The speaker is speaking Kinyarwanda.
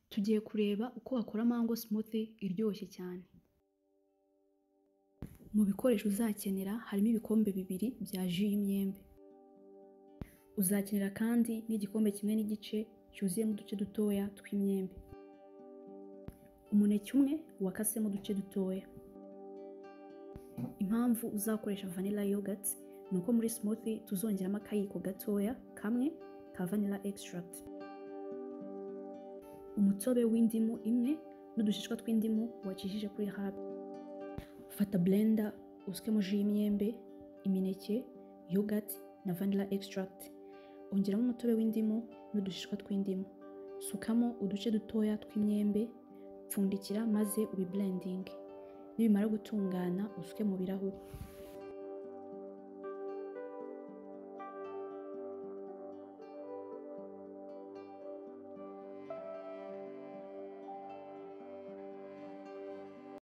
Tugiye kureba uko wakora mango smoothie iryoshye cyane. Mu bikoresho uzakenera harimo ibikombe bibiri bya ji y'imyembe. Uzakenera kandi n'igikombe kimwe n'igice cyuzuyemo uduce dutoya tw'imyembe. Umuneke umwe wakasemo uduce dutoya. Impamvu uzakoresha vanilla yoghurt ni uko muri smoothie tuzongeramo akayiko gatoya kamwe ka vanilla extract. Umutobe w'indimu imwe n'udushishwa tw'indimu wacishije kuri hub. Fata blender usukemo ji y'imyembe, imineke, yoghurt na vanilla extract. Ongeramo umutobe w'indimu n'udushishwa tw'indimu. Sukamo uduce dutoya tw'imyembe, pfundikira maze ubiblendinge. Nibimara gutungana usuke mu birahuri.